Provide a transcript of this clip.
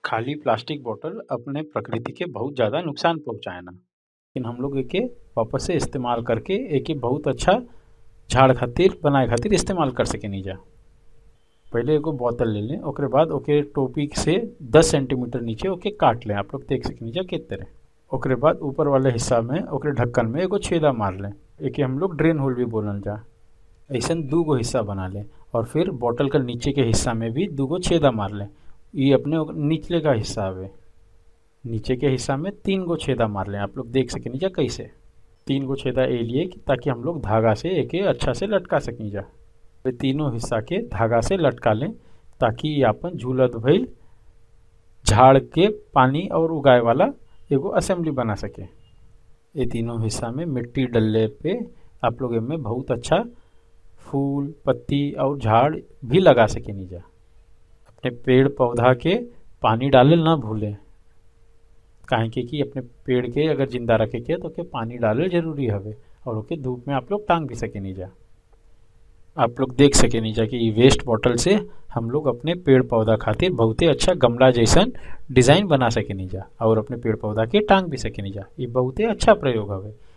खाली प्लास्टिक बोतल अपने प्रकृति के बहुत ज़्यादा नुकसान पहुँचाएला लेकिन हम लोग एके वापस से इस्तेमाल करके एके बहुत अच्छा झाड़ खातिर बनाए खातिर इस्तेमाल कर सकेनी जा पहले एगो बोतल ले लें ओकरे बाद ओके टोपी से 10 सेंटीमीटर नीचे ओके काट लें आप लोग देख सकेनी जा किस तरह ओकरे बाद ऊपर वाले हिस्सा में ओकरे ढक्कन में एगो छेदा मार लें एके हम लोग ड्रेन होल भी बोलल जा ऐसा दू गो हिस्सा बना लें और फिर बोतल का नीचे के हिस्सा में भी दू गो छेदा मार लें ये अपने निचले का हिस्सा हवे नीचे के हिस्सा में तीन गो छेदा मार लें आप लोग देख सकेनी जा कैसे तीन गो छेदा ए लिए कि ताकि हम लोग धागा से एके अच्छा से लटका सकी जा वे तीनों हिस्सा के धागा से लटका लें ताकि ये अपन झूलत भइल झाड़ के पानी और उगाए वाला एगो असेंबली बना सके ये तीनों हिस्सा में मिट्टी डलले पे आप लोग इनमें बहुत अच्छा फूल पत्ती और झाड़ भी लगा सकेनी जा अपने पेड़ पौधा के पानी डालल ना भूलें काहे के कि अपने पेड़ के अगर जिंदा रखे के तो के पानी डालल जरूरी हवे और ओके धूप में आप लोग टांग भी सकेनी जा आप लोग देख सकेनी जा कि वेस्ट बॉटल से हम लोग अपने पेड़ पौधा खातिर बहुते अच्छा गमला जैसन डिज़ाइन बना सकेनी जा और अपने पेड़ पौधा के टांग भी सकेनी जा ये बहुते अच्छा प्रयोग हवे